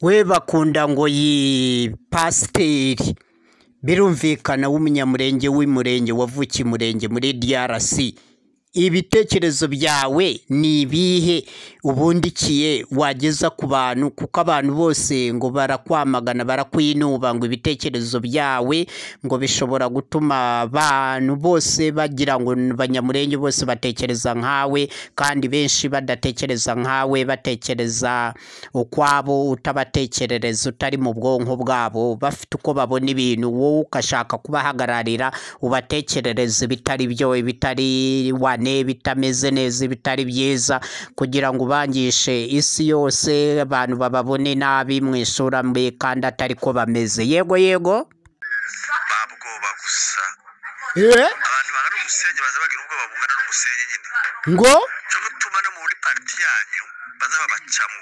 we bakunda ngo yipasiteri birumvikana w'umunyamurenge w'umurenge wavukiye umurenge muri DRC ibitekerezo byawe ni ibihe ubundikiye wageza ku bantu kuko abantu bose ngo barakwamagana barakwinuba ngo ibitekerezo byawe ngo bishobora gutuma abantu bose bagira ngo abanyamurenge bose batekereza nkawe kandi benshi badatekereza nkawe batekereza ukwabo utabatekerereza utari mu bwonko bwabo bafite uko babona ibintu wowe ugashaka kubahagararira ubatekerereza ibitari byo ibitari wa bitameze neza bitari byiza kugira ngo ubangishe isi yose abantu bababone nabi mu isura mbi kandi atari ko bameze yego yego babwoba gusa abantu bangana umusenyi baza bagira ubwoba bungana n'umusenyi nyine ngo cyo gutuma no muri pariti yanyu baza babacamo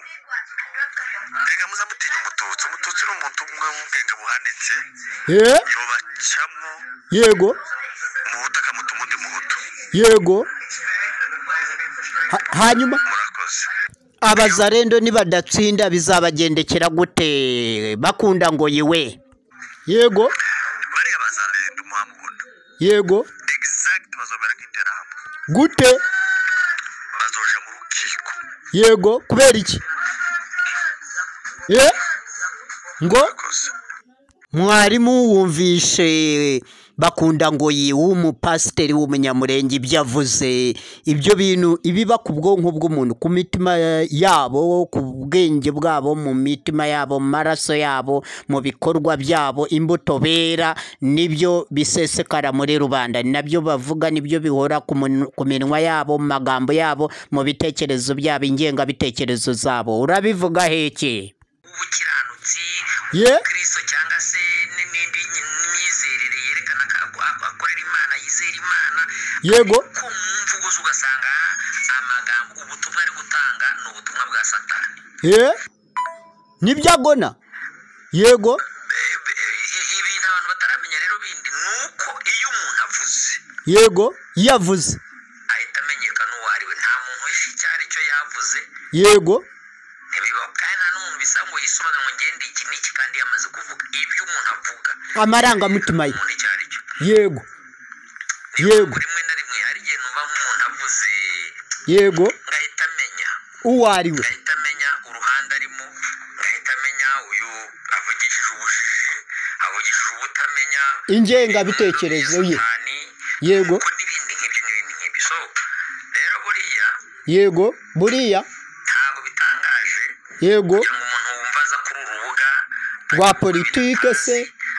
reka muza mutinya umututsi umututsi ni umuntu umwe w'ubwenge buhanitse yobacamo yego umuhutu akamutuma undi muhutu yego Ha- hanyuma murakoze abazarendo nibadatsinda bizabagendekera gute bakunda ngo yiwe yego bariya bazarenda umuhamukunda yego exact bazomera nk'interahamwe gute bazoja mu rukiko yego kubera iki ye ngo murakoze mwarimu wumvishe bakunda ngo w'umupasiteri w'umunyamurenge ibyo avuze ibyo bintu ibiba ku bwonko bw'umuntu ku mitima yabo ku bwenge bwabo mu mitima yabo mu maraso yabo mu bikorwa byabo imbuto bera nibyo bisesekara muri rubanda ni nabyo bavuga nibyo bihora ku mun- ku minwa yabo mu magambo yabo mu bitekerezo byabo ingengabitekerezo zabo urabivuga heke ubukiranutsi Ye? kristo cyangwa se n'indi myizerere yerekana ko ako akorera imana yizera imana yego ku mvugo ze ugasanga amagambo ubutumwa ari gutanga ni ubutumwa bwa satani ye nibyo agona yego Eh, eh, ibintu abantu bataramenya rero bindi ni uko iyo umuntu avuze yego yavuze ahita amenyekana uwo ari we nta muntu wishe icyo ari cyo yavuze yego ntibiba kandi nta n'umuntu bisa ngo yisobanure ngo ngende iki n'iki kandi yamaze kuvuga ibyo umuntu avuga amarangamutima ye umuntu icyo ari cyo yego yego rimwe na rimwe hari igihe numva nk'umuntu avuze yego ngahita amenya uwo ari we ngahita amenya uruhande arimo ngahita amenya uyu avugishije ubujiji avugishije ubutamenya ingengabitekerezo ye Satani, Yego. kuko n'ibindi nk'ibyo n'ibindi nk'ibyo so rero buriya yego buriya ntabwo bitangaje yego kugira ngo umuntu wumva aza kuri uru rubuga rwa politike se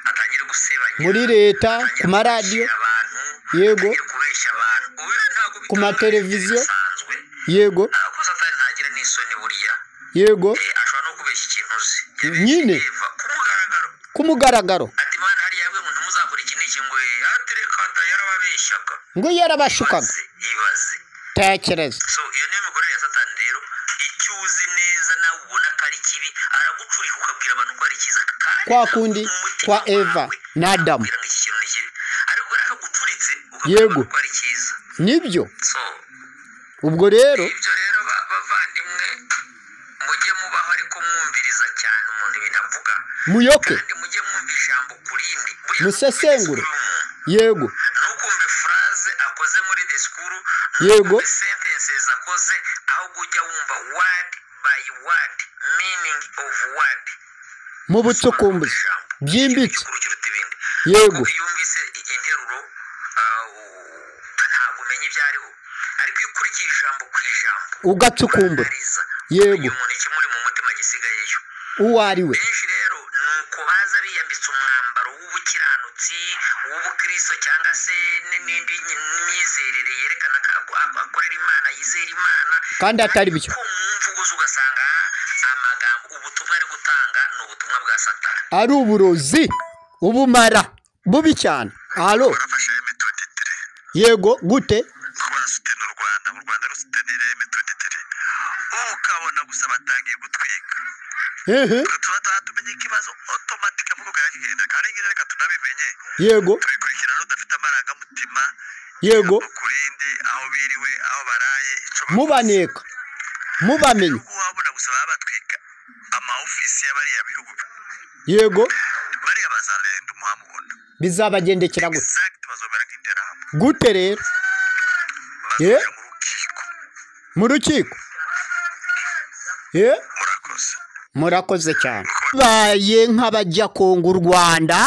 atangire gusebanya muri leta ku maradiyo kubeshyira abantu Yego. atangire kubeshya abantu ubu rero ntabwo Ku bitangaje, mateleviziyo. bisanzwe yego ntabwo satani ntagira n'isoni buriya yego Eh, ashobora no kubeshya ikintu uzi Nyine. Eva, ku mugaragaro ku mugaragaro ati mana hariya we ngo ntimuzakora iki n'iki ngo eh, atereka ata yarababeshyaga ngo yarabashukaga Ibaze, ibaze tekereza so iyo niyo mikorere ya satani rero icyo uzi neza nawe ubona ko ari kibi aragucurika ukabwira abantu ko ari cyiza kandi Kwa kundi, mu mutima kwa Eva wawe, na Adamu. akakubwira ngo iki kintu ni kibi ariko yaragucuritse ukabwira Yego. abantu ko ari cyiza nibyo so ubwo rero ibyo rero ba- bavandimwe mujye mubaho ariko mwumviriza cyane umuntu ibintu avuga muyoke kandi mujye mwumva ijambo ku rindi Buriya musesengure disikuru y'umuntu. yego ntukumve furaze akoze muri disikuru Yego. ntukumve sentences akoze ahubwo ujya wumva word by word meaning of word mu butsukumbuzi Ijambo. byimbitse Disikuru kiruta ibindi yego kuko iyo wumvise interuro ah, u- ntabwo umenya ibyo ariho ariko iyo ukurikiye ijambo ku ijambo ugatsukumbura uranariza Yego. uyu muntu ikimuri mu mutima gisigayeyo uwo ari we benshi rero ni uko baza biyambitse umwambaro w'ubukiranutsi w'ubukristo cyangwa se n'indi nyi- myizerere yerekana ko ako- ako akorera imana yizera imana kandi atari byo ku mvugo ze ugasanga amagambo ubutumwa ari gutanga ni ubutumwa bwa satani ari uburozi ubumara bubi cyane alo barafasha M23 yego gute ko barasutena u Rwanda mu Rwanda rusutenira M23 ubu ukabona gusa batangiye gutwika hehe tuzataha tumenye ikibazo otomatika mu rwego kigenda kandi ngira reka tunabimenye yego tubikurikirana udafite amarangamutima yego ku rindi aho biriwe aho baraye ico bakoze. mubaneka mubamenye ubu wabona gusa baba batwika ama ofisi y'abariya bihugu yego bariya bazarenda umuhamubona bizabagendekera gute exact bazomera nk'interahamwe gute rero bazoja Yeah. mu rukiko mu rukiko Ye? murakoze murakoze cyane baye nk'abajya kunga u rwanda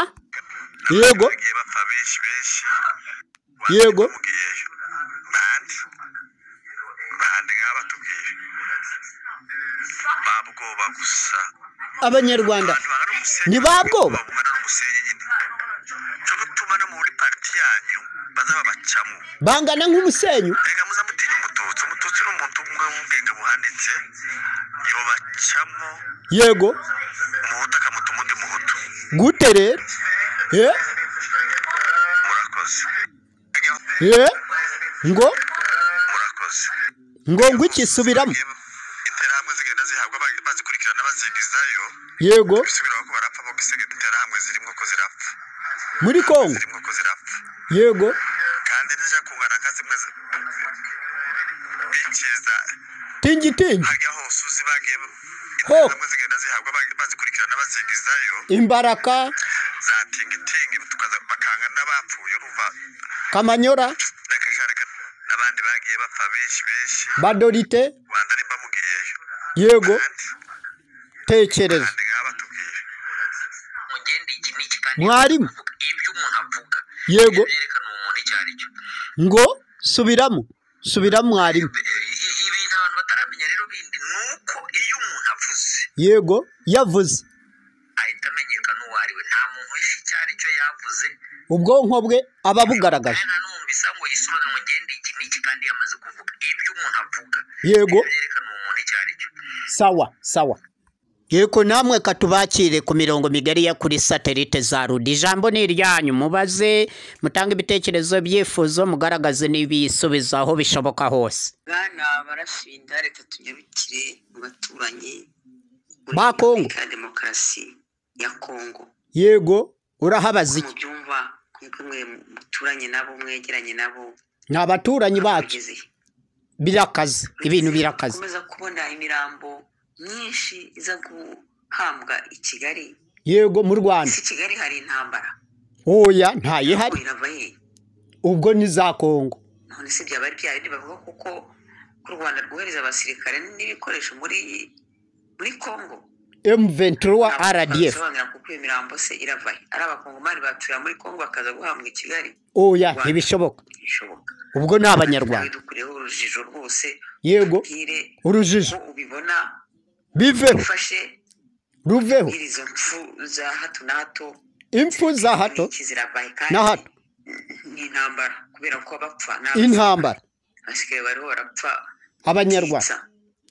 yego bagiye bapfa benshi benshi Yego. mubwiyeyo bande bande nk'aba batubwiye babwoba gusa abanyarwanda abantu bangana n'umusenyi Ni babwoba? bangana n'umusenyi nyine cyo gutuma no muri pariti yanyu bazaba bacamo bangana nk'umusenyu Mbega muzamutinya umututsi umututsi ni umuntu umwe w'ubwenge buhanitse yobacamo yego umuhutu akamuta umundi muhutu gute rero Ye? murakoze Ye? ngo murakoze ngo ngo ikisubiramo interahamwe zigenda zihabwa aba- bazikurikirana bazigizayo yego bisubiraho ko barapfa bo gusiga interahamwe zirimo ko zirapfa muri kongo zirimo ko zirapfa yego kandi nija kungana nka zimwe zi- bikeza tingitingi hajya hose uzi bagiye Ho. interahamwe zigenda zihabwa ba- bazikurikirana bazigizayo imbaraka za tingitingi tukaza bakanga n'abapfuye urumva kamanyora reka n'abandi bagiye bapfa benshi benshi badorite rwanda ntibamugiyeyo yego kandi tekereza kandi nk'aba tubwiye mugende iki n'iki kandi Mwarimu. ibyo umuntu avuga Yego. byerekana umuntu icyo ari cyo ngo subiramo subiramo mwarimu I- ibintu abantu bataramenya rero bindi ni uko iyo umuntu avuze yego yavuze ahita amenyekana uwo ari we nta muntu wifi icyo ari cyo yavuze ubwonko bwe aba bugaragaje kandi nta n'umuntu bisa ngo yisobanure ngo ngende iki n'iki kandi yamaze kuvuga ibyo umuntu avuga Yego. byerekana uwo muntu icyo ari cyo sawa sawa yego namwe katubakire ku mirongo migari ya kuri satelite za rudi ijambo ni iryanyu mubaze mutange ibitekerezo byifuzo mugaragaze n'ibisubizo aho bishoboka hose bana barashinda reka tunyarukire mu baturanyi Ba Kongo. ka demokarasi ya kongo yego urahabaza iki mubyumva kuko mwe muturanye nabo mwegeranye nabo ni abaturanyi bacu mugeze he? birakaze ibintu birakaze dukomeza kubona imirambo myinshi iza guhambwa i kigali yego mu rwanda ese i kigali hari intambara oya ntayihari irava he ubwo ni za kongo none se byaba ari bya bindi bavuga kuko ko u rwanda rwohereza abasirikare n'ibikoresho muri muri kongo m23 rdf Abisobanura kuko iyo mirambo se irava he? ari abakongomani baturira muri kongo bakaza guhambwa i kigali oya ntibishoboka bishoboka ubwo ni abanyarwanda dukureho urujijo rwose yego ubwire urujijo ko ubibona biveho ufashe ruveho nyiri izo mpfu za hato na hato impfu za hato n'iki zirava he? kandi na hato ni intambara kubera ko abapfa ni intambara abasigaye bariho barapfa abanyarwanda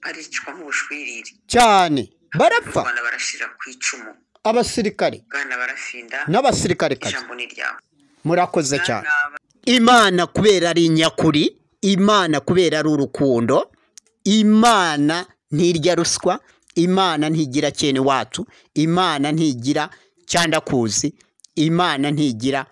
baricwa nk'ubushwiriri cyane u barapfa rwanda barashira ku icumu abasirikare bwana barafinda n'abasirikare kazi ijambo ni ryawe murakoze cyane Bwana imana kubera ari nyakuri imana kubera ari urukundo imana ntirya ruswa imana ntigira cyene wacu imana ntigira cyandakuzi imana ntigira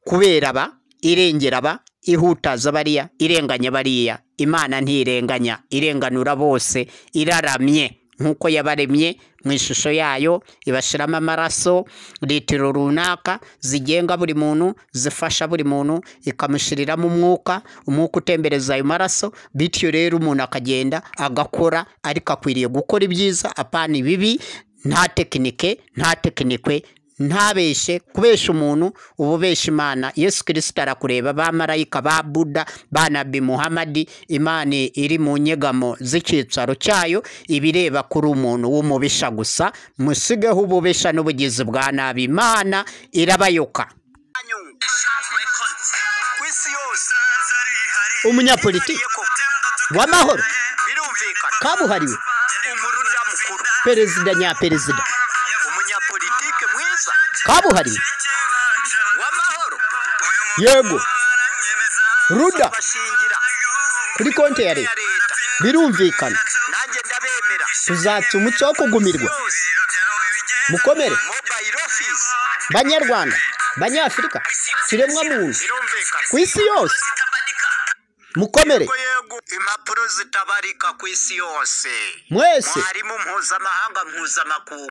kubera aba irengera aba ihutaza bariya irenganya bariya imana ntirenganya irenganura bose iraramye nk'uko yabaremye mu ishusho yayo ibashiramo amaraso litiro runaka zigenga buri muntu zifasha buri muntu ikamushiriramo umwuka umwuka utembereza ayo maraso bityo rero umuntu akagenda agakora ariko akwiriye gukora ibyiza apana ibibi nta tekinike nta tekinikwe ntabeshe kubesha umuntu uba ubesha imana yesu kirisita arakureba ba marayika ba buda ba nabi muhamadi imana iri mu nyegamo z'icyicaro cyayo ibireba kuri umuntu w'umubisha gusa musigeho ububisha n'ubugizi bwa nabi imana irabayoka ku isi yose umunyapolitiki w'amahoro birumvikana kabuhariwe umuruda mukuru perezida nyaperezida umunyapolitike mwiza kabuhariwe w'amahoro yego ruda bashingira kuri konti ya leta leta birumvikana nanjye ndabemera tuzatsa umuco wo kugumirwa mukomere mobayiro ofisi banyarwanda banyafurika kiremwa muntu birumvikana ku isi yose mukomere yego yego impapuro zitabarika ku isi yose mwese mwarimu mpuzamahanga mpuzamakungu